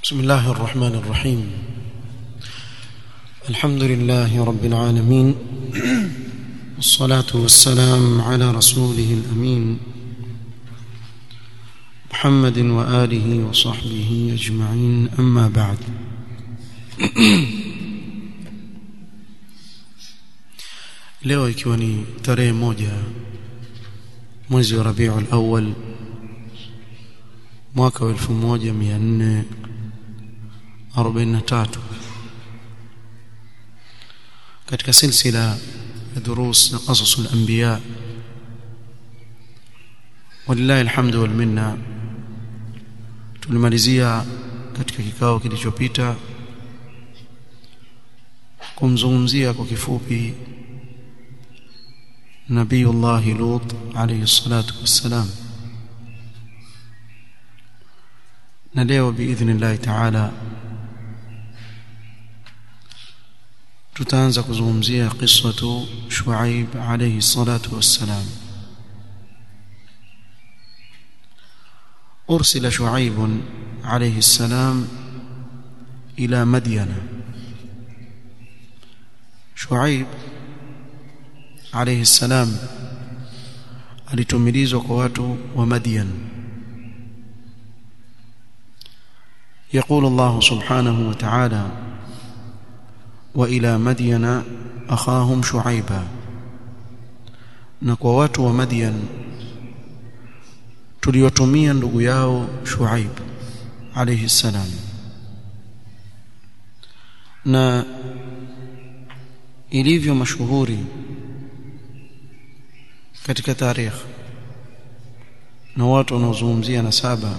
بسم الله الرحمن الرحيم الحمد لله رب العالمين والصلاة والسلام على رسوله الأمين محمد وآله وصحبه أجمعين أما بعد leo ikiwa ni tarehe moja mwezi wa Rabiul Awwal mwaka wa 1443 katika silsila ya durus na qasasul anbiya walillahi alhamdu wal minna tulimalizia katika kikao kilichopita kumzungumzia kwa kifupi nabiyullah lut alayhi salatu wassalam na leo biidhnillah taala tutaanza kuzungumzia qissatu shuaib alayhi salatu wassalam أرسل شعيب عليه السلام إلى مدين شعيب عليه السلام alitumilizwa kwa watu wa Madian يقول الله سبحانه وتعالى وإلى مدين أخاهم شعيبا na kwa watu wa Madian tuliotumia ndugu yao Shuaib alayhi salam na ilivyo mashuhuri katika tarikh na watu wanaozungumzia nasaba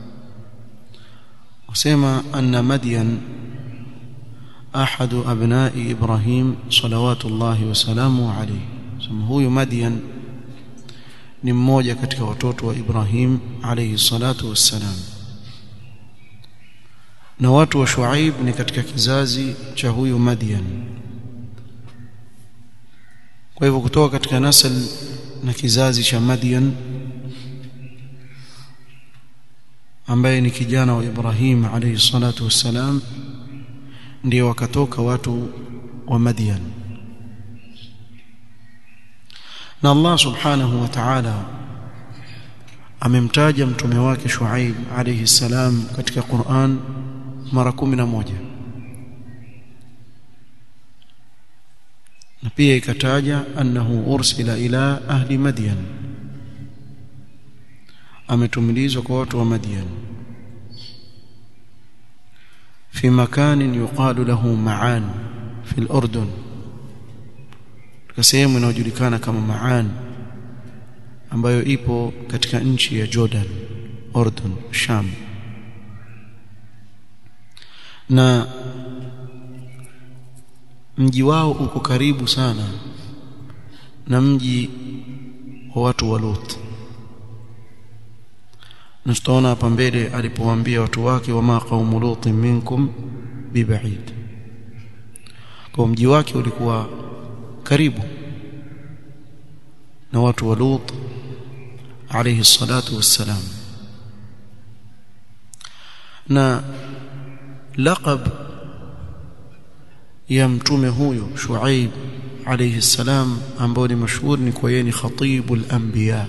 wasema anna madyan ahadu abnai ibrahim salawatullahi wasalamu alayhi sema huyu madyan ni mmoja katika watoto wa Ibrahim alayhi salatu wassalam na watu wa Shuaib ni katika kizazi cha huyu Madian kwa hivyo kutoka katika nasl na kizazi cha Madian ambaye ni kijana wa Ibrahim alayhi salatu wassalam ndio wakatoka watu wa Madian na Allah subhanahu wa ta'ala amemtaja mtume wake Shuaib alayhi salam katika Qur'an mara 11 na pia ikataja annahu ursila ila ahli madyan ametumilizwa kwa watu wa madyan fi makanin yuqalu lahu ma'an fi al-urdun katika sehemu inayojulikana kama Maan ambayo ipo katika nchi ya Jordan, Ordon, Sham. Na mji wao uko karibu sana na mji wa watu wa Lut. Na tutaona hapa mbele alipowaambia watu wake wama qaumu lutin minkum bibaid. Kwa mji wake ulikuwa karibu na watu wa Lut alayhi salatu wassalam na laqab ya mtume huyo Shuaib alayhi salam ambao ni mashuhuri ni kwa yeye ni khatibul anbiya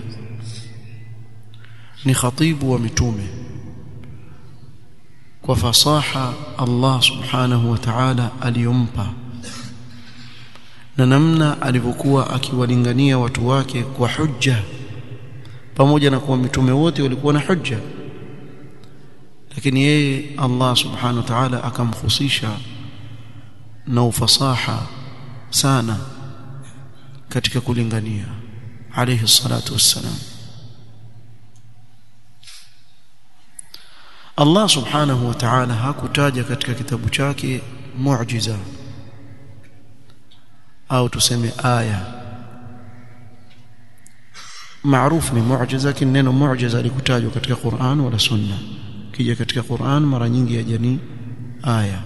ni khatibu wa mitume kwa fasaha Allah subhanahu wa ta'ala aliyompa na namna alivyokuwa akiwalingania watu wake kwa hujja pamoja na kuwa mitume wote walikuwa na hujja lakini yeye Allah subhanahu wa ta'ala akamhusisha na ufasaha sana katika kulingania alayhi salatu wassalam Allah subhanahu wa ta'ala hakutaja katika kitabu chake muujiza au tuseme aya maarufu ni muujiza lakini neno muujiza likutajwa katika Qur'an wala sunna kija katika Qur'an mara nyingi yajani aya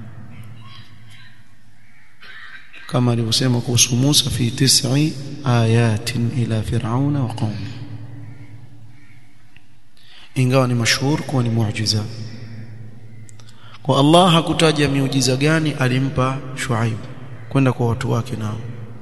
kama alivyosema kuhusu Musa fi tis'i ayatin ila fir'auna wa qaumi ingawa ni mashhur kuwa ni muujiza kwa Allah hakutaja miujiza gani alimpa Shuaib kwenda kwa watu wake nao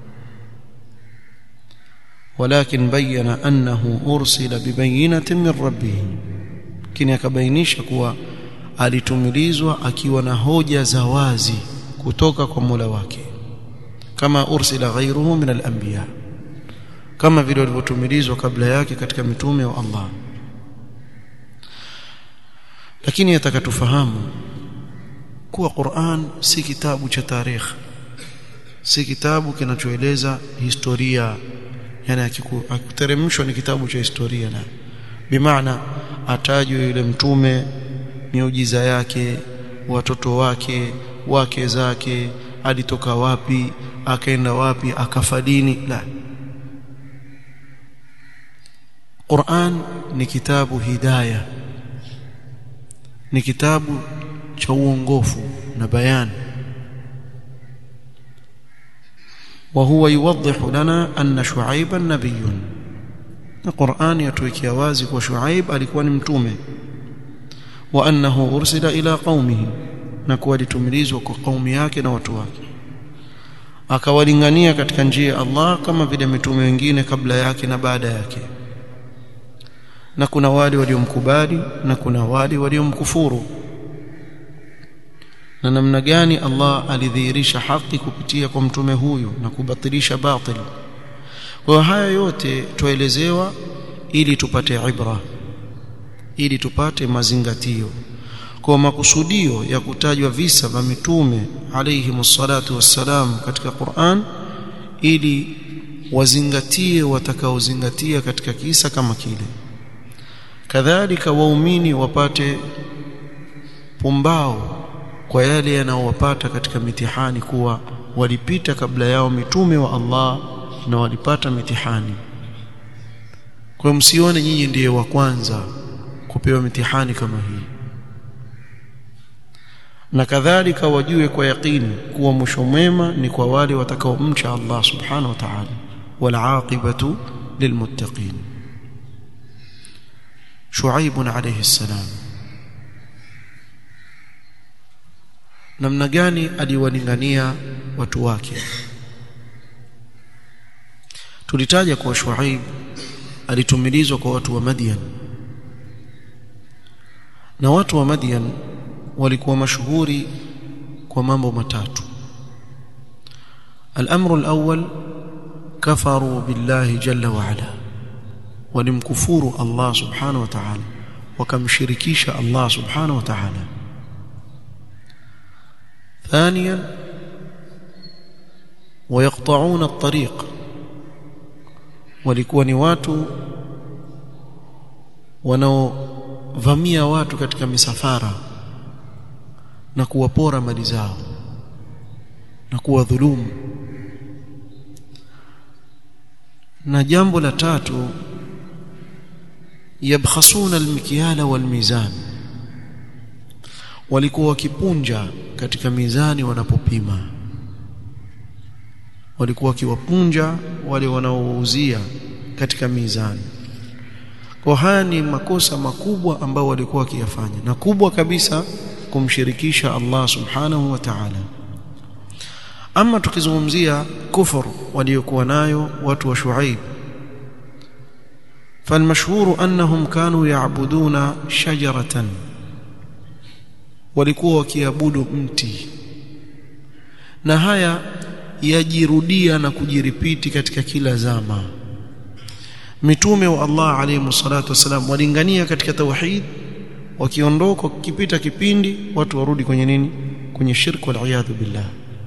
ولكن بين أنه أرسل ببينة من ربه lakini akabainisha kuwa alitumilizwa akiwa na hoja za wazi kutoka kwa Mola wake kama ursila ghayruhu min al-anbiya kama vile walivyotumilizwa kabla yake katika mitume wa Allah lakini atakatufahamu kuwa Qur'an si kitabu cha tarikh si kitabu kinachoeleza historia yani akiteremshwa ni kitabu cha historia na bimaana atajwe yule mtume miujiza yake watoto wake wake zake alitoka wapi akaenda wapi akafadini la Qur'an ni kitabu hidayah ni kitabu cha uongofu na bayani وهو يوضح لنا أن شعيبا نبي القرآن يتوكي وازك وشعيب alikuwa ni mtume وأنه أرسل إلى قومه نكوا litumilizwa kwa kaumi yake na watu wake akawalingania katika njia ya Allah kama vile mitume wengine kabla yake na baada yake na kuna wale waliomkubali na kuna wale waliomkufuru na namna gani Allah alidhihirisha haki kupitia kwa mtume huyu na kubatilisha batil kwa haya yote tuelezewa ili tupate ibra ili tupate mazingatio kwa makusudio ya kutajwa visa vya mitume alayhi msalatu wassalam katika Qur'an ili wazingatie watakaozingatia katika kisa kama kile kadhalika waumini wapate pumbao kwa yale yanayowapata katika mitihani kuwa walipita kabla yao mitume wa Allah na walipata mitihani kwa msione nyinyi ndiye wa kwanza kupewa mitihani kama hii na kadhalika wajue kwa yakini kuwa mwisho mwema ni kwa wale watakaomcha Allah subhanahu wa ta'ala wal aqibatu lilmuttaqin Shuaib alayhi salam namna gani aliwalingania watu wake tulitaja kwa Shuaib alitumilizwa kwa watu wa Madian na watu wa Madian walikuwa mashuhuri kwa mambo matatu الامر الاول كفروا بالله جل وعلا walimkufuru Allah subhanahu wa ta'ala wakamshirikisha Allah subhanahu wa ta'ala ثانيا ويقطعون الطريق walikuwa ni watu wanaovamia watu katika misafara na kuwapora mali zao na kuwadhulumu na jambo la tatu yabkhasuna almikyala walmizan walikuwa wakipunja katika mizani wanapopima walikuwa wakiwapunja wale wanaouzia katika mizani kwa haya ni makosa makubwa ambayo walikuwa wakiyafanya na kubwa kabisa kumshirikisha Allah subhanahu wa ta'ala ama tukizungumzia kufur waliokuwa nayo watu wa Shuaib فالمشهور انهم كانوا يعبدون شجره walikuwa wakiabudu mti na haya yajirudia na kujiripiti katika kila zama mitume wa Allah alayhi salatu wasalam walingania katika tauhid wakiondoka kipita kipindi watu warudi kwenye nini kwenye shirku wal billah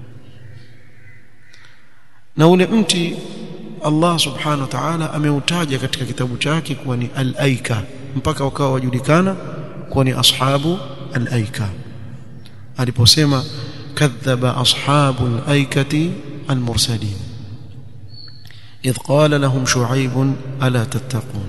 na ule mti Allah subhanahu wa ta'ala ameutaja katika kitabu chake kuwa ni al-aika mpaka wakawa wajulikana kuwa ni ashabu al-aika aliposema kadhaba ashabu al-aikati al-mursalin idh qala lahum shu'aib ala tattaqun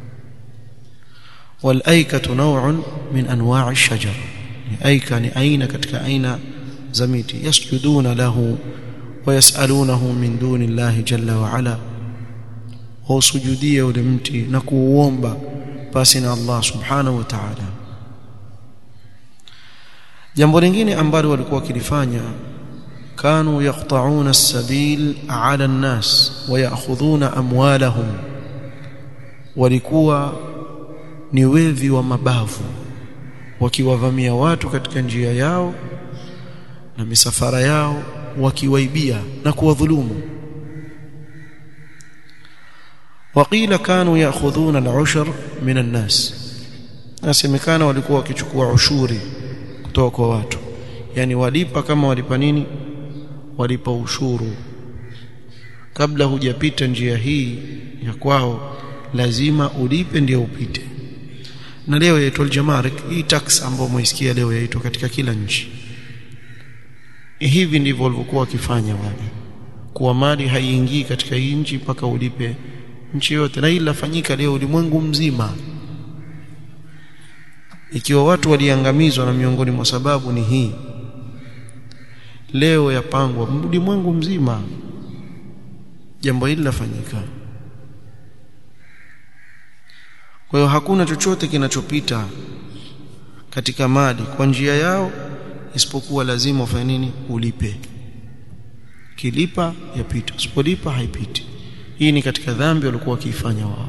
wal-aikatu naw'un min anwa' ash-shajar aika ni aina katika aina za miti yasjuduna lahu ويسألونه من دون الله جل وعلا وسجوديه ولمتي نكوomba basi na Allah subhanahu wa ta'ala jambo lingine ambalo walikuwa wakilifanya kanu yaqta'una as-sabil 'ala an-nas wa ya'khudhuna amwalahum walikuwa ni wevi wa mabavu wakiwavamia watu katika njia yao na misafara yao wakiwaibia na kuwadhulumu وقيل كانوا ياخذون العشر من الناس nasemekana walikuwa wakichukua ushuri kutoka kwa watu yani walipa kama walipa nini walipa ushuru kabla hujapita njia hii ya kwao lazima ulipe ndio upite na leo yaitwa aljamarik hii tax ambayo mwaisikia leo yaitwa katika kila nchi hivi ndivyo walivyokuwa wakifanya wale kuwa mali haiingii katika hii nchi mpaka ulipe nchi yote na hili lafanyika leo ulimwengu mzima ikiwa watu waliangamizwa na miongoni mwa sababu ni hii leo yapangwa ulimwengu mzima jambo hili lafanyika kwa hiyo hakuna chochote kinachopita katika mali kwa njia yao isipokuwa lazima ufanye nini ulipe kilipa yapita usipolipa haipiti hii ni katika dhambi walikuwa wakiifanya wao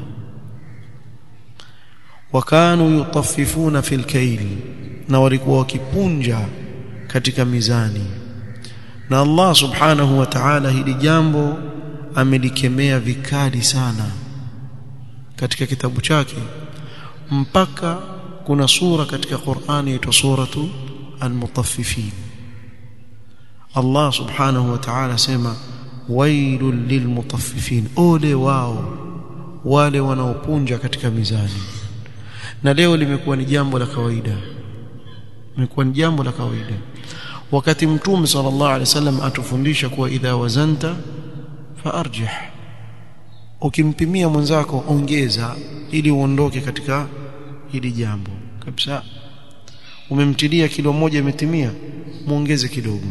wakanu yutaffifuna fil kayl na walikuwa wakipunja katika mizani na Allah subhanahu wa ta'ala hili jambo amelikemea vikali sana katika kitabu chake mpaka kuna sura katika Qur'ani inaitwa suratu al-mutaffifin Allah subhanahu wa ta'ala sema wailul lilmutaffifin ole wao wale wanaopunja katika mizani na leo limekuwa ni jambo la kawaida limekuwa ni jambo la kawaida wakati mtume sallallahu alaihi wasallam atufundisha kuwa idha wazanta faarjih ukimpimia mwenzako ongeza ili uondoke katika hili jambo kabisa umemtilia kilo moja imetimia muongeze kidogo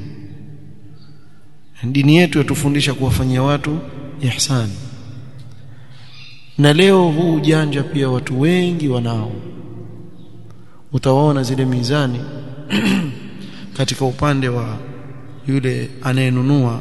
dini yetu yatufundisha kuwafanyia watu ihsan na leo huu ujanja pia watu wengi wanao utawaona zile mizani katika upande wa yule anayenunua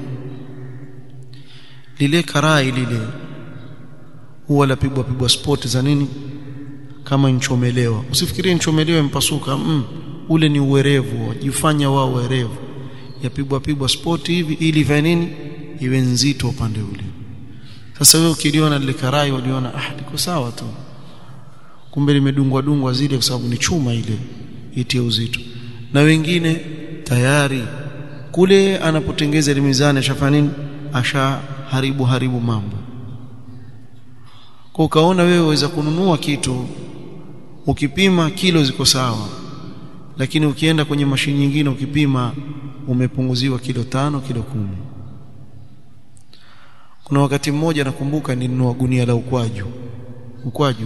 lile karai lile huwa lapigwa pigwa sport za nini kama nchomelewa usifikirie nchomelewa impasuka mm, ule ni uwerevu wajifanya wao werevu yapigwa pigwa sport hivi ili vya nini iwe nzito upande ule sasa wewe ukiliona lile karai waliona ah liko sawa tu kumbe limedungwa dungwa zile kwa sababu ni chuma ile itie uzito na wengine tayari kule anapotengeza ile mizani ashafanya nini asha haribu haribu mambo kwa ukaona wewe waweza kununua kitu ukipima kilo ziko sawa lakini ukienda kwenye mashini nyingine ukipima umepunguziwa kilo tano kilo kumi kuna wakati mmoja nakumbuka nilinunua gunia la ukwaju ukwaju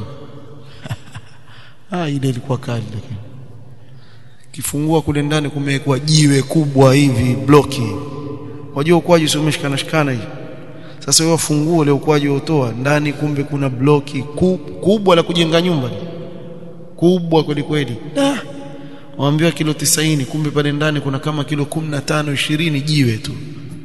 ah ile ilikuwa kali lakini kifungua kule ndani kumewekwa jiwe kubwa hivi bloki wajua ukwaju sio umeshikana shikana hivi sasa wewe funguo ile ukwaju utoa ndani kumbe kuna bloki kubwa la kujenga nyumba kubwa kweli kweli ah waambiwa kilo 90 kumbe pale ndani kuna kama kilo 15 20 jiwe tu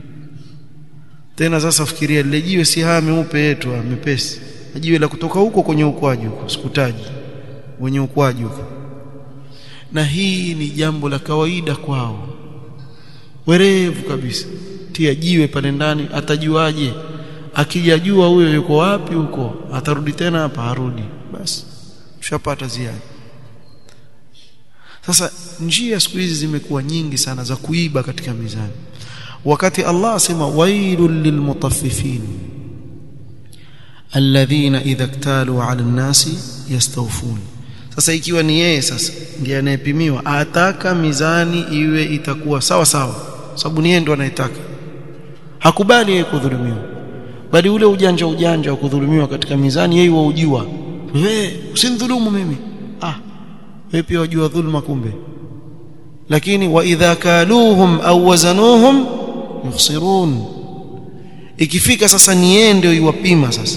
tena sasa fikiria lile jiwe si haya meupe yetu mepesi jiwe la kutoka huko kwenye ukwaju huko sikutaji wenye ukwaju huko na hii ni jambo la kawaida kwao werevu kabisa tia jiwe pale ndani atajuaje akijajua huyo yuko wapi huko atarudi tena hapa harudi basi tushapata ziada sasa njia siku hizi zimekuwa nyingi sana za kuiba katika mizani wakati Allah asema wailul lilmutaffifin alladhina idha iktalu ala nnasi yastawfun sasa ikiwa ni yeye sasa ndiye anayepimiwa ataka mizani iwe itakuwa sawa sawa sababu ni yeye ndo anayetaka hakubali yeye kudhulumiwa bali ule ujanja ujanja wa kudhulumiwa katika mizani yeye waujua wewe usinidhulumu mimi ah wewe pia wajua dhulma kumbe lakini wa idha kaluhum au wazanuhum yukhsirun ikifika sasa ni yeye ndio iwapima sasa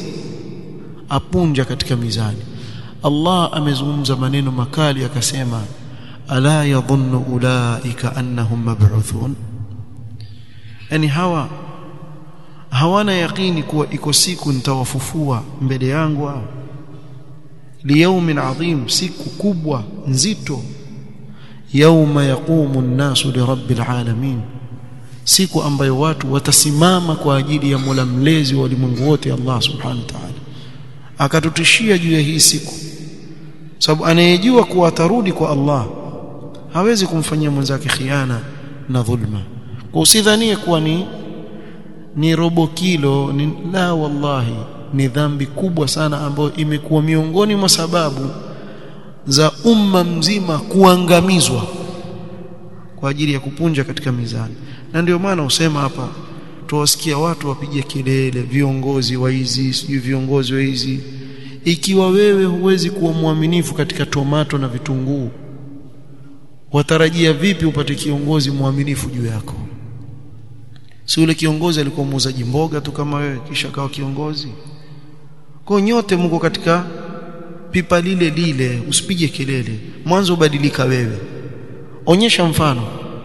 apunja katika mizani Allah amezungumza maneno makali akasema ala yadhunnu ulaika annahum mab'uthun yani hawa hawana yaqini kuwa iko siku nitawafufua mbele yangu hao liyaumin adhim siku kubwa nzito yauma yaqumu an-nasu lirabbil alamin siku ambayo watu watasimama kwa ajili ya Mola mlezi wa ulimwengu wote Allah subhanahu wa ta'ala akatutishia juu ya hii siku sababu anayejua kuwa atarudi kwa Allah hawezi kumfanyia mwenzake khiana na dhulma kwa usidhanie kuwa ni ni robo kilo ni, la wallahi ni dhambi kubwa sana ambayo imekuwa miongoni mwa sababu za umma mzima kuangamizwa kwa ajili ya kupunja katika mizani na ndio maana usema hapa tuwasikia watu wapiga kelele viongozi wa hizi sijui viongozi wa hizi ikiwa wewe huwezi kuwa mwaminifu katika tomato na vitunguu watarajia vipi upate kiongozi mwaminifu juu yako si yule kiongozi alikuwa muuzaji mboga tu kama wewe kisha kawa kiongozi kwa nyote mko katika pipa lile lile usipige kelele mwanzo ubadilika wewe onyesha mfano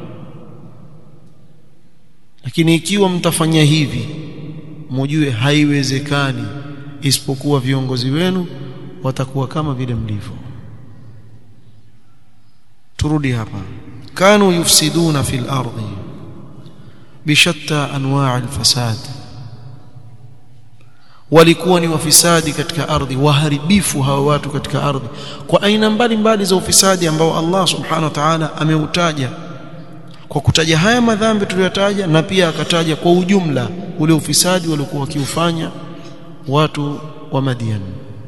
lakini ikiwa mtafanya hivi mujue haiwezekani isipokuwa viongozi wenu watakuwa kama vile mlivyo turudi hapa kanu yufsiduna fil ardi bishatta anwa' alfasad walikuwa ni wafisadi katika ardhi waharibifu hawa watu katika ardhi kwa aina mbalimbali za ufisadi ambao Allah subhanahu wa ta'ala ameutaja kwa kutaja haya madhambi tuliyotaja na pia akataja kwa ujumla ule ufisadi waliokuwa wakiufanya watu wa Madian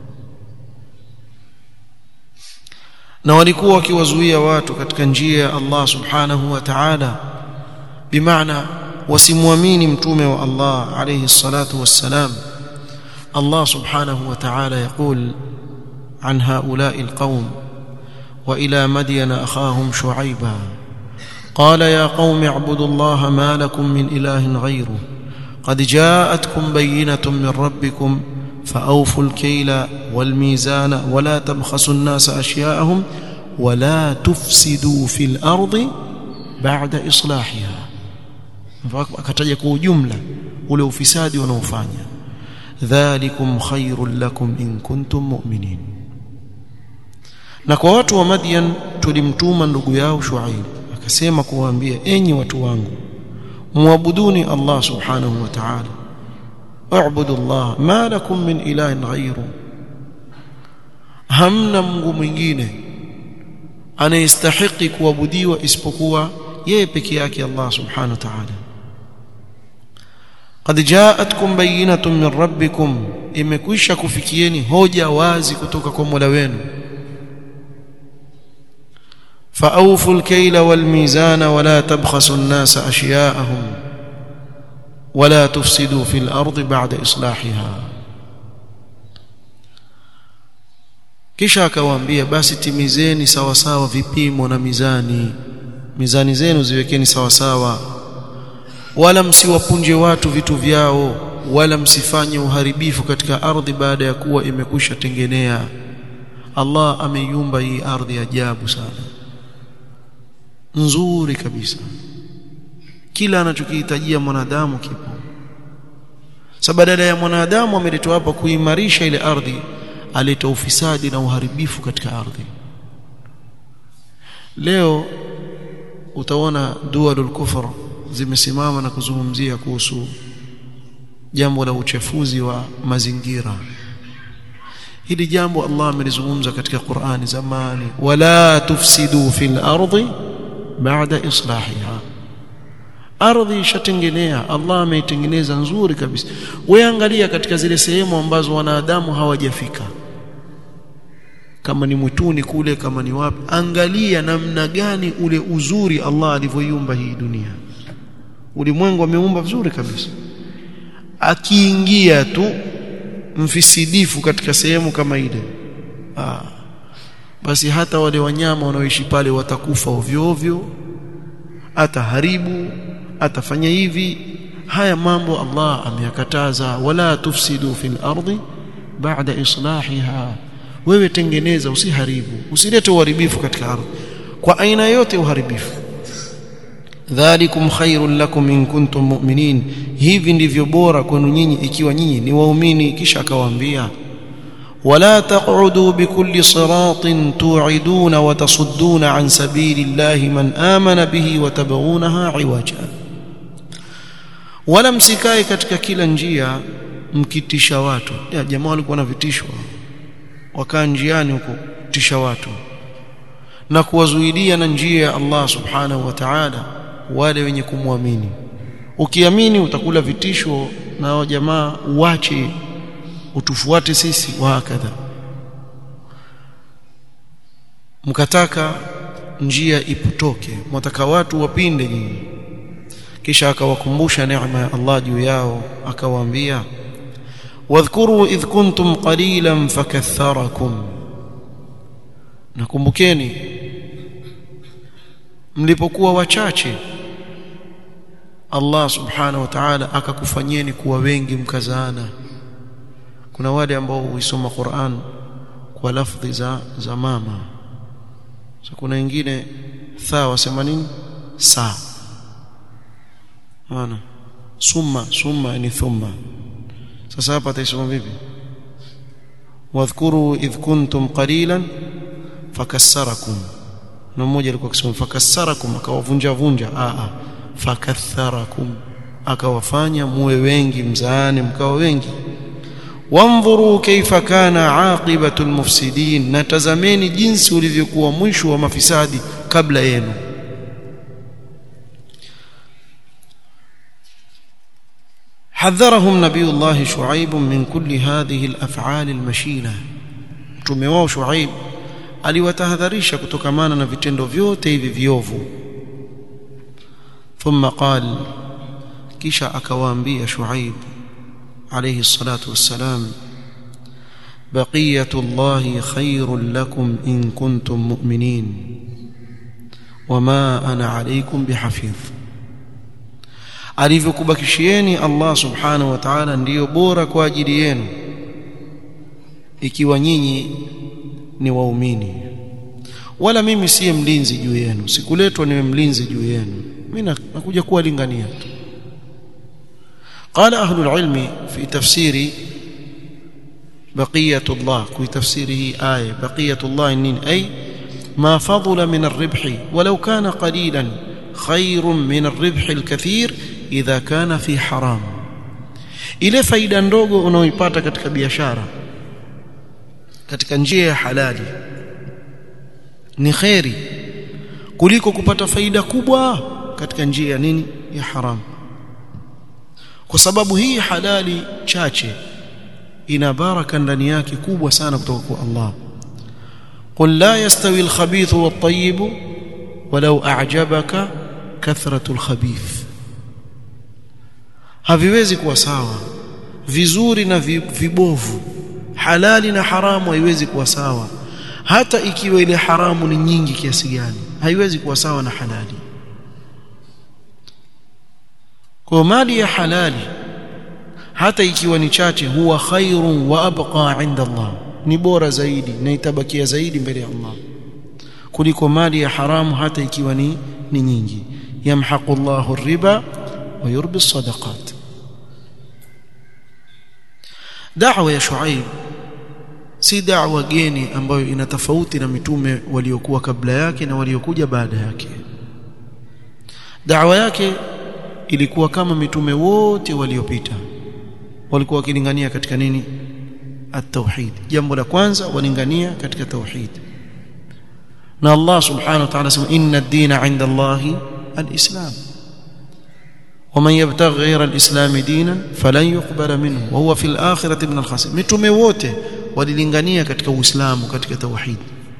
na walikuwa wakiwazuia watu katika njia ya Allah subhanahu wa ta'ala bimaana wasimwamini mtume wa Allah alayhi salatu wassalam الله سبحانه وتعالى يقول عن هؤلاء القوم وإلى مدين أخاهم شعيبا قال يا قوم اعبدوا الله ما لكم من إله غيره قد جاءتكم بينة من ربكم فأوفوا الكيل والميزان ولا تبخسوا الناس أشياءهم ولا تفسدوا في الأرض بعد إصلاحها akataja kwa ujumla ule ufisadi wanaofanya dhalikum khairul lakum in kuntum mu'minin na kwa watu wa Madian tulimtuma ndugu yao Shuaib akasema kuwaambia enyi watu wangu muabuduni Allah subhanahu wa ta'ala wa'budu Allah ma lakum min ilahin ghayru hamna Mungu mwingine anayestahiki kuabudiwa isipokuwa yeye peke yake Allah subhanahu wa ta'ala قد جاءتكم بينة من ربكم imekwisha kufikieni hoja wazi kutoka kwa Mola wenu فأوفوا الكيل والميزان ولا تبخسوا الناس أشياءهم ولا تفسدوا في الأرض بعد إصلاحها kisha akawaambia basi timizeni sawa sawa vipimo na mizani mizani zenu ziwekeni sawa sawa wala msiwapunje watu vitu vyao wala msifanye uharibifu katika ardhi baada ya kuwa imekwisha tengenea Allah ameiumba hii ardhi ajabu sana nzuri kabisa kila anachokihitajia mwanadamu kipo sasa badala ya mwanadamu ameletwa hapa kuimarisha ile ardhi aleta ufisadi na uharibifu katika ardhi leo utaona dualul kufr zimesimama na kuzungumzia kuhusu jambo la uchafuzi wa mazingira hili jambo Allah amelizungumza katika Qur'ani zamani wala tufsidu fil ardi ba'da islahiha ardhi ishatengenea Allah ameitengeneza nzuri kabisa wewe angalia katika zile sehemu ambazo wanadamu hawajafika kama ni mwituni kule kama ni wapi angalia namna gani ule uzuri Allah alivyoiumba hii dunia ulimwengu ameumba vizuri kabisa akiingia tu mfisidifu katika sehemu kama ile ah, basi hata wale wanyama wanaoishi pale watakufa ovyo ovyo ataharibu atafanya hivi haya mambo Allah ameyakataza wala tufsidu fil ardi ba'da islahiha wewe tengeneza usiharibu usilete uharibifu katika ardhi kwa aina yote uharibifu dhalikum khairul lakum in kuntum mu'minin hivi ndivyo bora kwenu nyinyi ikiwa nyinyi ni waumini kisha akawaambia ولا تقعدوا بكل صراط توعدون وتصدون عن سبيل الله من آمن به وتبغونها عوجا wala msikae katika kila njia mkitisha watu ya jamaa walikuwa na vitishwa wakaa njiani huko kutisha watu na kuwazuilia na njia ya Allah subhanahu wa ta'ala wale wenye kumwamini ukiamini utakula vitisho na jamaa uache utufuate sisi wa hakadha mkataka njia ipotoke mwataka watu wapinde nyinyi kisha akawakumbusha neema ya Allah juu yao akawaambia wadhkuru idh kuntum qalilan fakatharakum nakumbukeni mlipokuwa wachache Allah subhanahu wa ta'ala akakufanyeni kuwa wengi mkazaana kuna wale ambao huisoma Qur'an kwa lafdhi za za mama so kuna wengine tha wasema nini saa maana summa summa ni thumma sasa hapa taisoma vipi wadhkuru idh kuntum qalilan fakassarakum na mmoja alikuwa akisema fakassarakum akawavunja vunja a a fakatharakum akawafanya muwe wengi mzaane mkawa wengi wanzuru kaifa kana aqibatu almufsidin natazameni jinsi ulivyokuwa mwisho wa mafisadi kabla yenu حذرهم نبي الله شعيب من كل هذه الافعال المشينه mtume wao Shuaib aliwatahadharisha kutokamana na vitendo vyote hivi viovu thumma qal kisha akawaambia Shuaib alayhi salatu wassalam بقيه الله خير لكم ان كنتم مؤمنين وما انا عليكم بحفيظ alivyokubakishieni Allah subhanahu wa ta'ala ndiyo bora kwa ajili yenu ikiwa nyinyi ni waumini wala mimi siye mlinzi juu yenu sikuletwa niwe mlinzi juu yenu mimi nakuja kuwalingania tu قال أهل العلم في تفسير بقية الله في تفسيره آية بقية الله إنين أي ما فضل من الربح ولو كان قليلا خير من الربح الكثير idha kana fi haram ile faida ndogo unaoipata katika biashara katika njia ya halali ni khairi kuliko kupata faida kubwa katika njia ya nini ya haram kwa sababu hii halali chache ina baraka ndani yake kubwa sana kutoka kwa Allah قل لا يستوي الخبيث والطيب ولو أعجبك كثرة الخبيث haviwezi kuwa sawa vizuri na vibovu halali na haramu haiwezi kuwa sawa hata ikiwa ile haramu ni nyingi kiasi gani haiwezi kuwa sawa na halali kwa mali ya halali hata ikiwa ni chache huwa khairun wa abqa inda Allah ni bora zaidi na itabakia zaidi mbele ya Allah kuliko mali ya haramu hata ikiwa ni ni nyingi yamhaqu Allahu riba ويربي الصدقات دعوه يا شعيب si da'wa geni ambayo ina tofauti na mitume waliokuwa kabla yake na waliokuja baada yake da'wa yake ilikuwa kama mitume wote waliopita walikuwa wakilingania katika nini at-tauhid jambo la kwanza walingania katika tauhid na Allah subhanahu wa ta'ala sema inna ad-dina 'inda Allahi al-islam ومن يبتغي غير الاسلام دينا فلن يقبل منه وهو في الاخره من الخاسرين mitume wote walilingania katika uislamu katika tauhid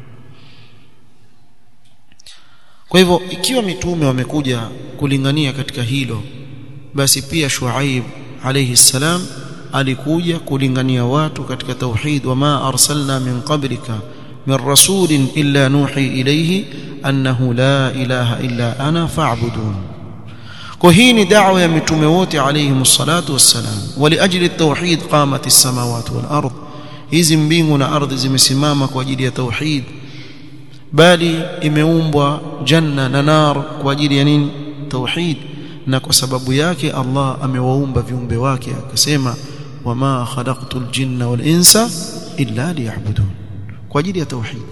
kwa hivyo ikiwa mitume wamekuja kulingania katika hilo basi pia Shuaib alayhi salam alikuja kulingania watu katika tauhid wama arsalna min qablika min rasulin illa nuhi ilayhi annahu la ilaha illa ana fa'budun kwa hii ni da'wa ya mitume wote alayhi salatu wassalam waliajli at-tauhid qamat as-samawati wal ard hizi mbingu na ardhi zimesimama kwa ajili ya tauhid bali imeumbwa janna na nar kwa ajili ya nini tauhid na kwa sababu yake Allah amewaumba viumbe wake akasema wama khalaqtul jinna wal insa illa liya'budun kwa ajili ya tauhid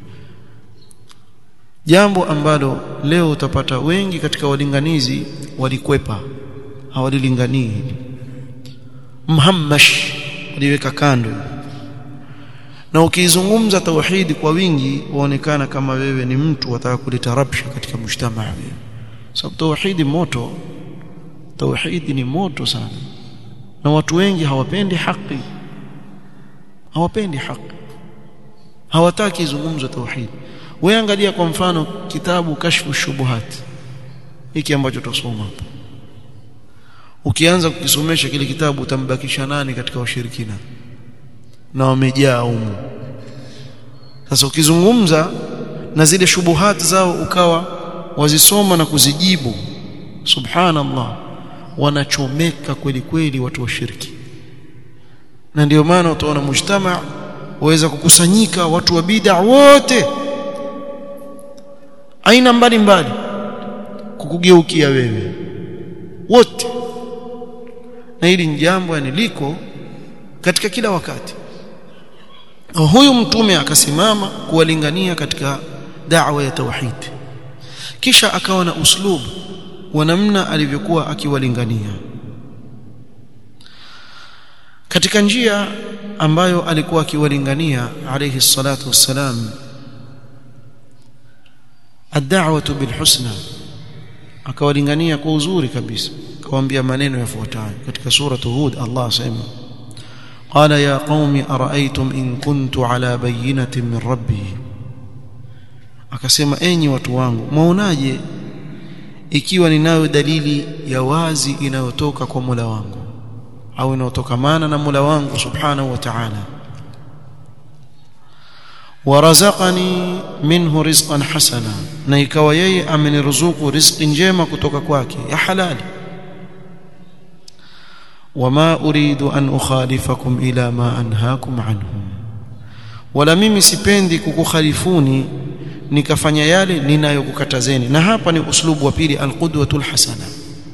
jambo ambalo leo utapata wengi katika walinganizi walikwepa hawalilinganii hili mhammash waliweka kando na ukizungumza tauhidi kwa wingi waonekana kama wewe ni mtu wataka kuleta rabsha katika mujtamaa sababu tauhidi moto tauhidi ni moto sana na watu wengi hawapendi haki hawapendi haki hawataki izungumzwe tauhidi wewe angalia kwa mfano kitabu kashfu shubuhat hiki ambacho tusoma hapa ukianza kukisomesha kile kitabu utambakisha nani katika washirikina na wamejaa humu sasa ukizungumza na zile shubuhat zao ukawa wazisoma na kuzijibu subhanallah wanachomeka kweli kweli watu wa shirki na ndio maana utaona mujtama waweza kukusanyika watu wa bid'a wote aina mbalimbali kukugeukia wewe wote na hili ni jambo yani liko katika kila wakati huyu mtume akasimama kuwalingania katika da'wa ya tauhid kisha akawa na uslub wa namna alivyokuwa akiwalingania katika njia ambayo alikuwa akiwalingania alayhi salatu wassalam ad-da'watu bil husna akawalingania kwa uzuri kabisa akawaambia maneno yafuatayo katika sura Hud Allah asema قال يا قوم أرأيتم إن كنت على بينة من ربي akasema enyi watu wangu mwaonaje ikiwa ninayo dalili ya wazi inayotoka kwa Mola wangu au inayotokamana na Mola wangu subhanahu wa ta'ala warazaqani minhu rizqan hasana na ikawa yeye ameniruzuku riziki njema kutoka kwake ya halali wama uridu an ukhalifakum ila ma anhaakum anhu wala mimi sipendi kukukhalifuni nikafanya yale ninayokukatazeni na hapa ni uslubu wa pili alqudwatul hasana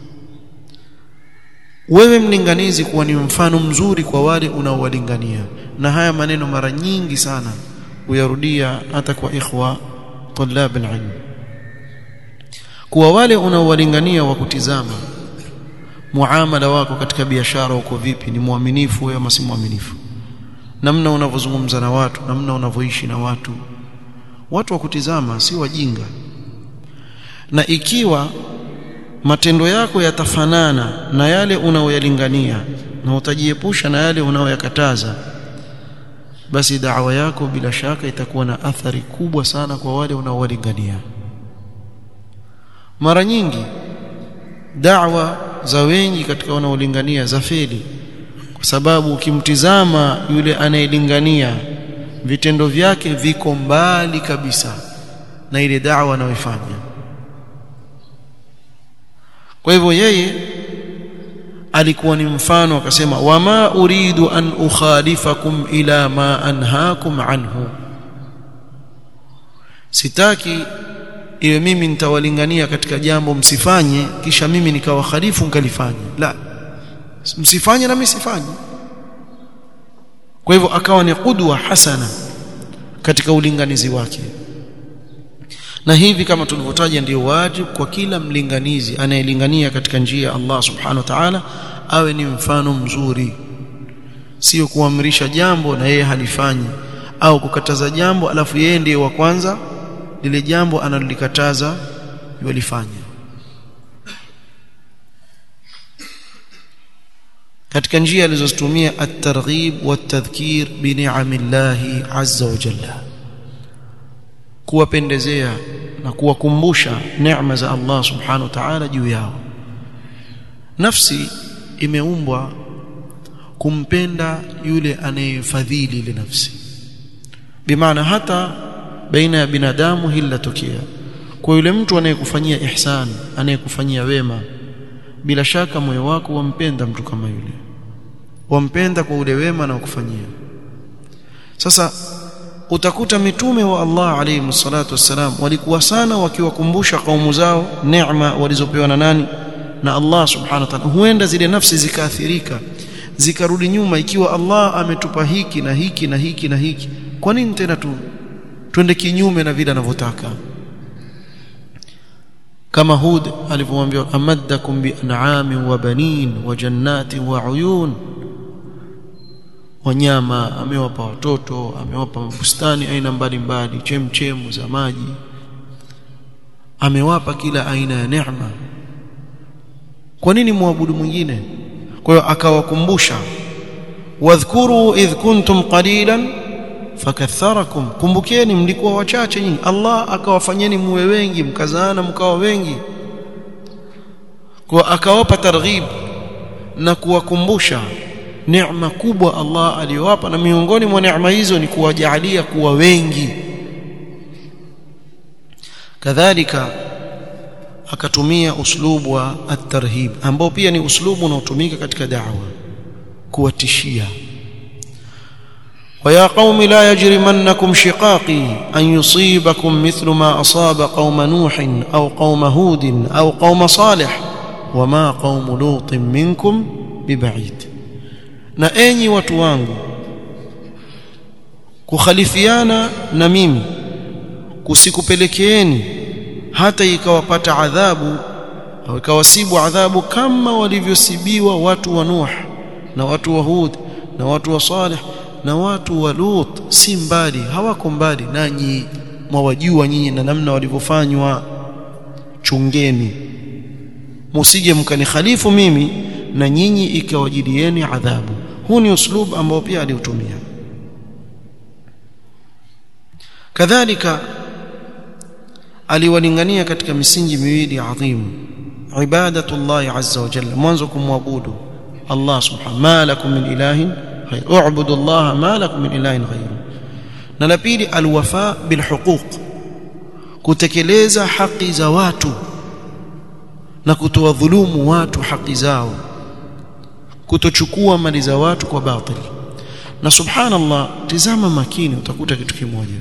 wewe mlinganizi kuwa ni mfano mzuri kwa wale unaowalingania na haya maneno mara nyingi sana uyarudia hata kwa ikhwa tulab alilm kuwa wale unaowalingania wa kutizama muamala wako katika biashara uko vipi ni mwaminifu wewe ama si mwaminifu namna unavyozungumza na watu namna unavyoishi na watu watu wa kutizama si wajinga na ikiwa matendo yako yatafanana na yale unaoyalingania na utajiepusha na yale unaoyakataza basi da'wa yako bila shaka itakuwa na athari kubwa sana kwa wale unaowalingania mara nyingi da'wa za wengi katika wanaolingania za feli kwa sababu ukimtizama yule anayelingania vitendo vyake viko mbali kabisa na ile da'wa anayoifanya kwa hivyo yeye alikuwa ni mfano akasema wama uridu an ukhalifakum ila ma anhaakum anhu sitaki iwe mimi nitawalingania katika jambo msifanye kisha mimi nikawakhalifu nikalifanya la msifanye na mimi sifanye kwa hivyo akawa ni qudwa hasana katika ulinganizi wake na hivi kama tulivyotaja ndio wajibu kwa kila mlinganizi anayelingania katika njia ya Allah subhanahu wa ta'ala awe ni mfano mzuri sio kuamrisha jambo na yeye halifanyi au kukataza jambo alafu yeye ndiye wa kwanza lile jambo analolikataza yulifanya katika njia alizozitumia at-targhib wat-tadhkir bi ni'amillahi azza wa jalla kuwapendezea na kuwakumbusha neema za Allah subhanahu wa ta'ala juu yao nafsi imeumbwa kumpenda yule anayefadhili ile nafsi bimaana hata baina ya binadamu hili latokea kwa yule mtu anayekufanyia ihsan anayekufanyia wema bila shaka moyo wako wampenda mtu kama yule wampenda kwa ule wema na kukufanyia sasa utakuta mitume wa Allah alayhi salatu wassalam walikuwa sana wakiwakumbusha kaumu zao neema walizopewa na nani na Allah subhanahu wa ta'ala huenda zile nafsi zikaathirika zikarudi nyuma ikiwa Allah ametupa hiki na hiki na hiki na hiki kwa nini tena tu twende kinyume na vile anavyotaka kama Hud alivyomwambia amaddakum bi an'amin wa banin wa jannatin wa uyun wanyama amewapa watoto amewapa bustani aina mbalimbali chemchemu za maji amewapa kila aina ya neema kwa nini muabudu mwingine kwa hiyo akawakumbusha wadhkuru idh kuntum qalilan fakatharakum kumbukeni mlikuwa wachache nyinyi Allah akawafanyeni muwe wengi mkazaana mkawa wengi kwa akawapa targhib na kuwakumbusha neema kubwa Allah aliyowapa na miongoni mwa neema hizo ni kuwajalia kuwa wengi kadhalika akatumia uslubu wa at-tarhib ambao pia ni uslubu unaotumika katika da'wa kuwatishia ويا قوم لا يجرمنكم شقاقي أن يصيبكم مثل ما أصاب قوم نوح أو قوم هود أو قوم صالح وما قوم لوط منكم ببعيد na enyi watu wangu kukhalifiana na mimi kusikupelekeeni hata ikawapata adhabu au ikawasibu adhabu kama walivyosibiwa watu wa Nuh na watu wa Hud na watu wa Saleh na watu wa Lut si mbali hawako mbali nanyi mwawajua nyinyi na namna walivyofanywa chungeni musije mkanikhalifu mimi na nyinyi ikawajilieni adhabu huu ni uslub ambao pia aliutumia kadhalika aliwalingania katika misingi miwili adhimu ibadatullahi azza wa jalla mwanzo kumwabudu Allah subhanahu ma lakum min ilahin غير اعبدوا الله ما لكم من اله غيره na la pili alwafa bilhuquq kutekeleza haki za watu na kutowadhulumu watu haki zao kutochukua mali za watu kwa batili na subhanallah tizama makini utakuta kitu kimoja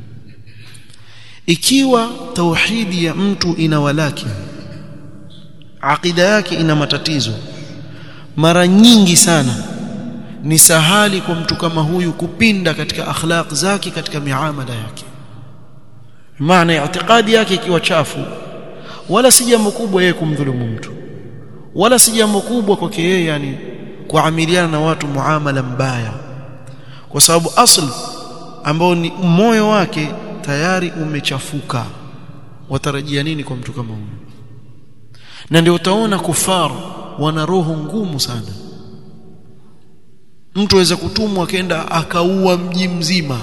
ikiwa tauhidi ya mtu ina walaki aqida yake ina matatizo mara nyingi sana ni sahali kwa mtu kama huyu kupinda katika akhlaq zake katika miamala yake maana itikadi yake ikiwa chafu wala si jambo kubwa yeye kumdhulumu mtu wala si jambo kubwa kwake yeye yani kuamiliana na watu muamala mbaya kwa sababu asl ambao ni moyo wake tayari umechafuka watarajia nini kwa mtu kama huyu na ndio utaona kufar wana roho ngumu sana mtu aweza kutumwa akaenda akaua mji mzima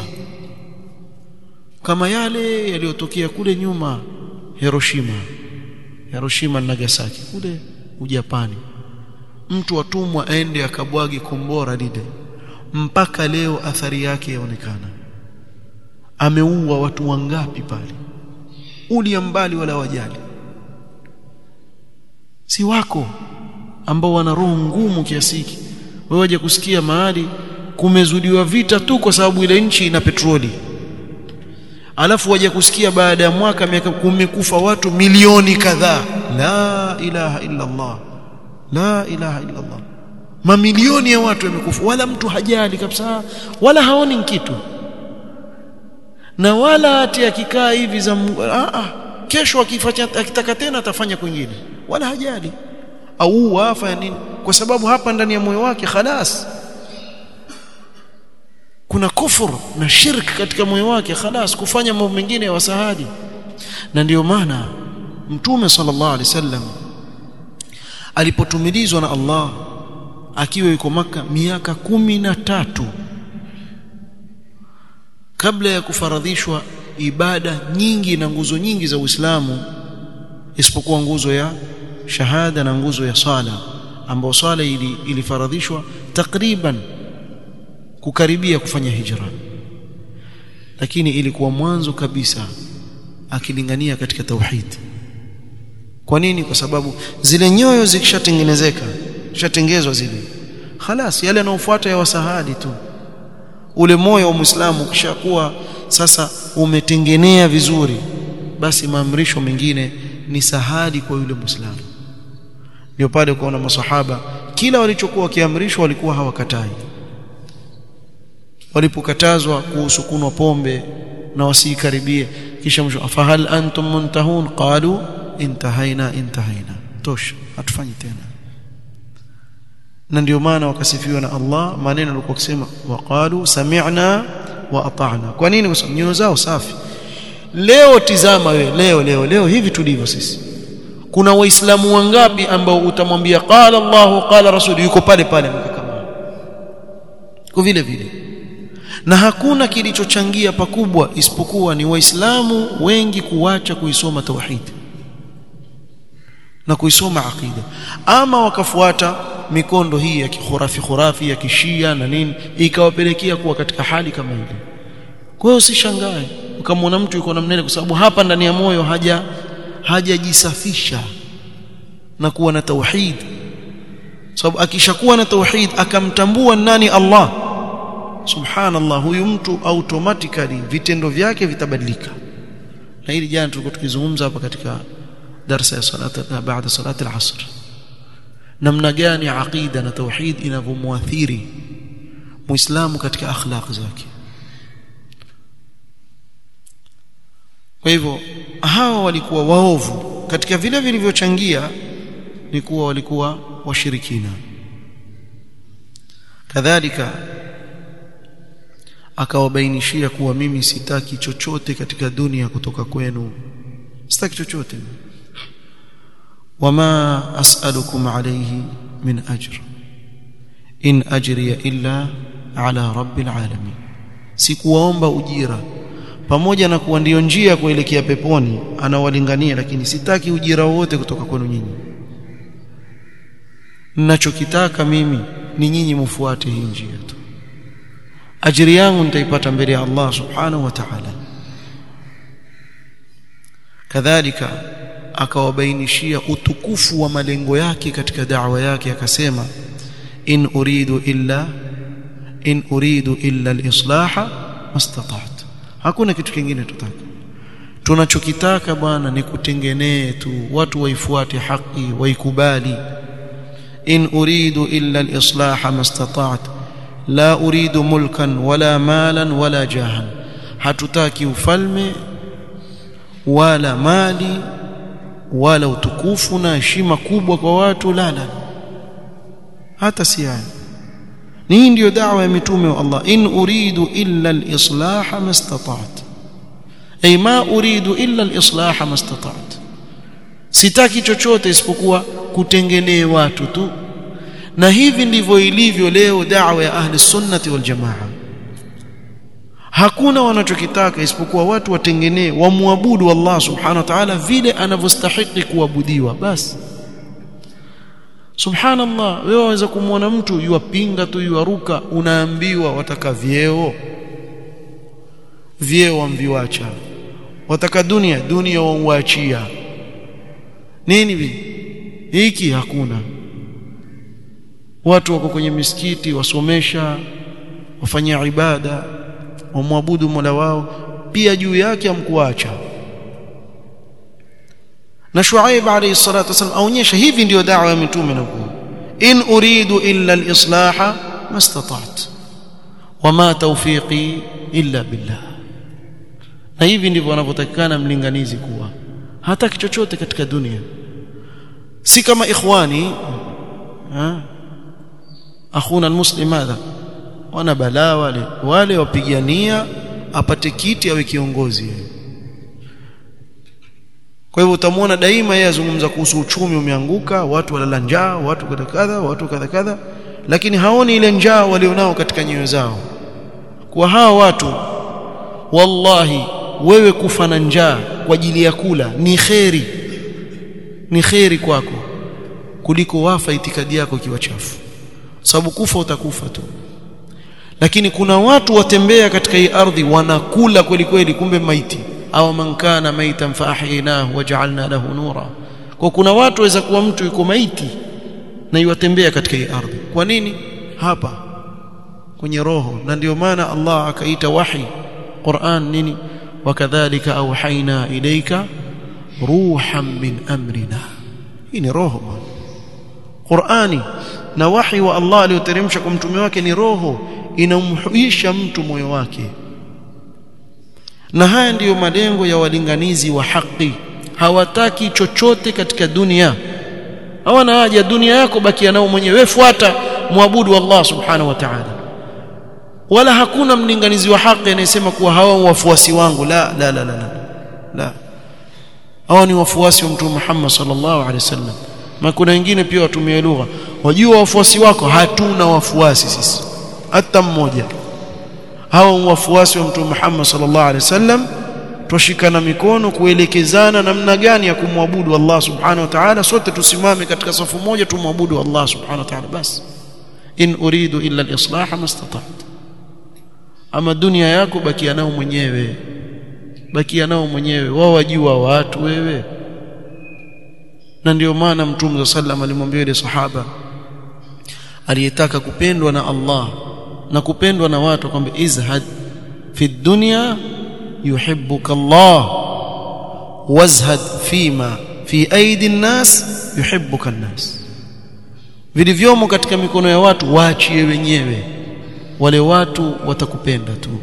kama yale yaliyotokea kule nyuma Hiroshima Hiroshima na Nagasaki kule Ujapani mtu atumwa aende akabwage kombora lile mpaka leo athari yake yaonekana ameua watu wangapi pale ulia mbali wala wajali si wako ambao wana roho ngumu kiasi hiki wewe waje kusikia mahali kumezudiwa vita tu kwa sababu ile nchi ina petroli alafu waje kusikia baada ya mwaka miaka kumekufa watu milioni kadhaa la ilaha illa Allah la ilaha illa Allah mamilioni ya watu wamekufa wala mtu hajali kabisa wala haoni kitu na wala hati akikaa hivi za a a kesho akifanya akitaka tena atafanya kwingine wala hajali au wafa ya nini kwa sababu hapa ndani ya moyo wake khalas kuna kufur na shirk katika moyo wake khalas kufanya mambo mengine ya wasahadi na ndiyo maana mtume sallallahu alaihi wasallam alipotumilizwa na Allah akiwa yuko maka miaka kumi na tatu kabla ya kufaradhishwa ibada nyingi na nguzo nyingi za Uislamu isipokuwa nguzo ya shahada na nguzo ya sala ambayo sala ili, ilifaradhishwa takriban kukaribia kufanya hijra lakini ilikuwa mwanzo kabisa akilingania katika tauhid kwa nini kwa sababu zile nyoyo zikishatengenezeka zishatengezwa zile khalas yale yanayofuata ya wasahadi tu ule moyo wa muislamu ukishakuwa sasa umetengenea vizuri basi maamrisho mengine ni sahali kwa yule muislamu ndio pale kuona masahaba kila walichokuwa wakiamrishwa walikuwa hawakatai walipokatazwa kuhusu kunwa pombe na wasiikaribie kisha mwisho fahal antum muntahun qalu intahaina intahaina tosha hatufanyi tena na ndio maana wakasifiwa na Allah maneno alikuwa kusema waqalu sami'na wa ata'na kwa nini kwa sababu nyoyo zao safi leo tizama we leo leo leo hivi tulivyo sisi kuna waislamu wangapi ambao utamwambia qala Allahu qala rasul yuko pale pale kama kwa vile vile na hakuna kilichochangia pakubwa isipokuwa ni waislamu wengi kuacha kuisoma tauhid na kuisoma aqida ama wakafuata mikondo hii ya kikhurafi khurafi ya kishia na nini ikawapelekea kuwa katika hali kama ile kwa hiyo usishangae ukamwona mtu yuko namna ile kwa sababu hapa ndani ya moyo haja hajajisafisha na kuwa na tauhid sababu akishakuwa na tauhid akamtambua nani Allah subhanallah huyu mtu automatically vitendo vyake vitabadilika na hili jana tulikuwa tukizungumza hapa katika darasa ya salata baada salati al-asr namna gani aqida na tauhid inavyomwathiri muislamu katika akhlaq zake kwa hivyo hawa walikuwa waovu katika vile vilivyochangia ni kuwa walikuwa washirikina kadhalika akawabainishia kuwa mimi sitaki chochote katika dunia kutoka kwenu sitaki chochote wama as'alukum alayhi min ajr in ajriya illa ala rabbil alamin sikuwaomba ujira pamoja na kuwa ndio njia kuelekea peponi anawalingania lakini sitaki ujira wote kutoka kwenu nyinyi ninachokitaka mimi ni nyinyi mfuate hii njia tu ajiri yangu nitaipata mbele ya Allah subhanahu wa ta'ala kadhalika akawabainishia utukufu wa malengo yake katika da'wa yake akasema in uridu illa in uridu illa al-islaha mastata'tu hakuna kitu kingine tutaka tunachokitaka bwana ni kutengenee tu watu waifuate haki waikubali in uridu illa al-islaha mastata'tu la uridu mulkan wala malan wala jahan hatutaki ufalme wala mali wala utukufu na heshima kubwa kwa watu la la hata si hayo ni ndio da'wa ya mitume wa Allah in uridu illa al-islah mastata'at ay ma uridu illa al-islah mastata'at sitaki chochote isipokuwa kutengenea watu tu na hivi ndivyo ilivyo leo da'wa ya ahli sunnati wal jamaa hakuna wanachokitaka isipokuwa watu watengenee wamwabudu Allah subhanahu wa ta'ala vile anavyostahili kuabudiwa basi subhanallah wewe waweza kumwona mtu yuwapinga tu yuwaruka unaambiwa wataka vyeo vyeo wamviwacha wataka dunia dunia wauachia nini hiki hakuna watu wako kwenye misikiti wasomesha wafanya ibada wamwabudu Mola wao pia juu yake amkuacha na Shuaib alayhi salatu wasallam aonyesha hivi ndiyo da'wa ya mitume na kuwa in uridu illa al-islaha mastata'tu wama tawfiqi illa billah na hivi ndivyo wanavyotakikana mlinganizi kuwa hataki chochote katika dunia si kama ikhwani ha akhuna almuslim madha wana balaa wale wale wapigania apate kiti awe kiongozi kwa hivyo utamwona daima yeye azungumza kuhusu uchumi umeanguka watu walala njaa watu kadha kadha watu kadha kadha lakini haoni ile njaa walionao katika nyoyo zao kwa hawa watu wallahi wewe kufa na njaa kwa ajili ya kula ni kheri ni kheri kwako kuliko wafa itikadi yako ikiwa chafu sababu kufa utakufa tu lakini kuna watu watembea katika hii ardhi wanakula kweli kweli kumbe maiti au man kana maitan fa ahyaynahu waja'alna lahu nura kwa kuna watu waweza kuwa mtu yuko maiti na yuwatembea katika hii ardhi kwa nini hapa kwenye roho na ndio maana Allah akaita wahi Qur'an nini wakadhalika auhaina ilaika ruhan min amrina hii ni roho bwana Qur'ani na wahi wa Allah aliyoteremsha kwa mtume wake ni roho inamhuisha mtu moyo wake na haya ndiyo malengo ya walinganizi wa haki hawataki chochote katika dunia hawana haja dunia yako bakia nao mwenyewe wewe fuata muabudu Allah subhanahu wa ta'ala wala hakuna mlinganizi wa haki anayesema kuwa hawa wafuasi wangu la la la la la, la. hawa ni wafuasi wa mtume Muhammad sallallahu alaihi wasallam na kuna wengine pia watumie lugha wajua wafuasi wako hatuna wafuasi sisi hata mmoja hawa wafuasi wa mtume Muhammad sallallahu alaihi wasallam tushikana mikono kuelekezana namna gani ya kumwabudu Allah subhanahu wa ta'ala sote tusimame katika safu moja tumwabudu Allah subhanahu wa ta'ala basi in uridu illa al-islah mastata'tu ama dunia yako bakia nao mwenyewe bakia nao mwenyewe wao wajua watu wewe na ndio maana mtume sallam alimwambia yule sahaba aliyetaka kupendwa na Allah na kupendwa na watu kwamba izhad fi dunya yuhibbuka Allah wazhad fima fi aidi nnas yuhibbuka nnas vilivyomo katika mikono ya watu waachie wenyewe wale watu watakupenda tu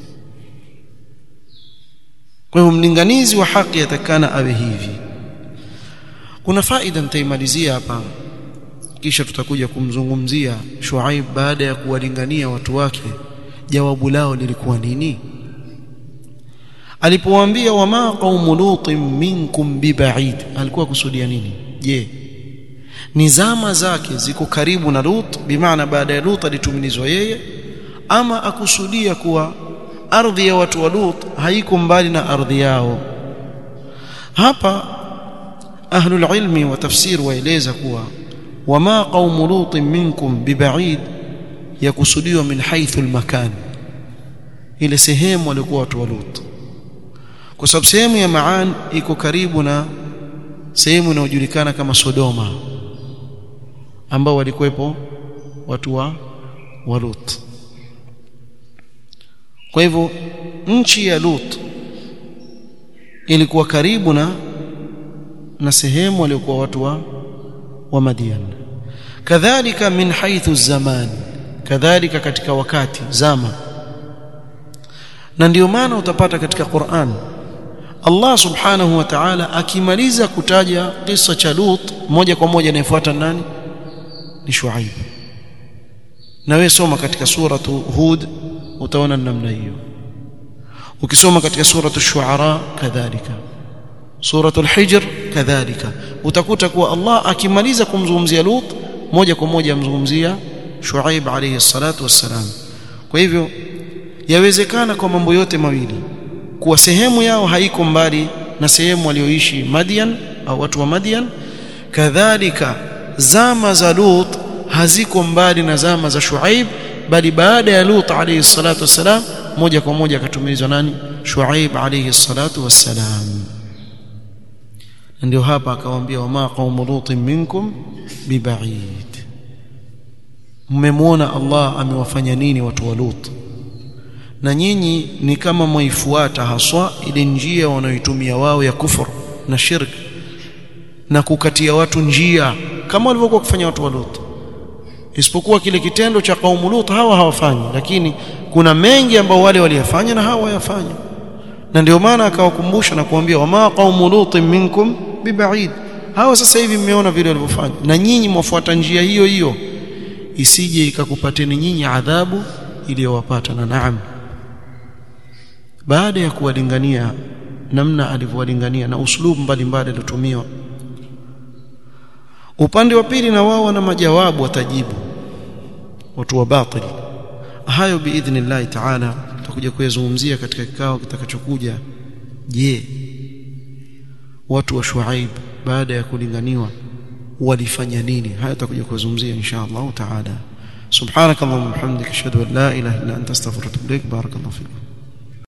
kwa hivyo mlinganizi wa haki atakana awe hivi kuna faida nitaimalizia hapa kisha tutakuja kumzungumzia Shuaib baada ya kuwalingania watu wake jawabu lao lilikuwa nini alipowaambia wama qaumu lutin minkum bibaid alikuwa kusudia nini je ni zama zake ziko karibu na Lut bimaana baada ya Lut alitumilizwa yeye ama akusudia kuwa ardhi ya watu wa Lut haiko mbali na ardhi yao hapa ahlul ilmi wa tafsir waeleza kuwa wama qaumu lut minkum bibaid yakusudiwa min haythu almakan ile sehemu walikuwa watu wa Lut kwa sababu sehemu ya Maan iko karibu na sehemu inayojulikana kama Sodoma ambao walikuwepo watu wa wa Lut kwa hivyo nchi ya Lut ilikuwa karibu na na sehemu waliokuwa watu wa wa Madian kadhalika min haythu zaman kadhalika katika wakati zama na ndio maana utapata katika Qur'an Allah subhanahu wa ta'ala akimaliza kutaja kisa cha Lut moja kwa moja inayofuata nani ni Shuaib na wewe soma katika suratu Hud utaona namna hiyo ukisoma katika suratu Shuara kadhalika suratu Al-Hijr kadhalika utakuta kuwa Allah akimaliza kumzungumzia Lut moja kwa moja amzungumzia Shuaib alayhi salatu wassalam kwa hivyo yawezekana kwa mambo yote mawili kuwa sehemu yao haiko mbali na sehemu walioishi Madian au watu wa Madian kadhalika zama za Lut haziko mbali na zama za Shuaib bali baada ya Lut alayhi salatu wassalam moja kwa moja akatumilizwa nani Shuaib alayhi salatu wassalam ndio hapa akawaambia wama qaumu lutin minkum bibaid mmemwona Allah amewafanya nini watu wa Lut na nyinyi ni kama mwaifuata haswa ile njia wanayoitumia wao ya kufur na shirk na kukatia watu njia kama walivyokuwa kufanya watu wa Lut isipokuwa kile kitendo cha kaumu Lut hawa hawafanyi lakini kuna mengi ambao wale waliyafanya na hawa wayafanya na ndio maana akawakumbusha na kuambia wama qaumu Lut minkum bibaid hawa sasa hivi mmeona vile walivyofanya na nyinyi mwafuata njia hiyo hiyo isije ikakupateni nyinyi adhabu iliyowapata na naam baada ya kuwalingania namna alivyowalingania na uslubu mbalimbali aliotumiwa upande wa pili na wao wana majawabu watajibu watu wa batili hayo biidhnillah taala tutakuja kuyazungumzia katika kikao kitakachokuja je watu wa Shuaib baada ya kulinganiwa walifanya nini haya tutakuja kuzungumzia insha Allah taala subhanakallahumma wa bihamdika ashhadu an la ilaha illa anta astaghfiruka wa atubu ilaik barakallahu fikum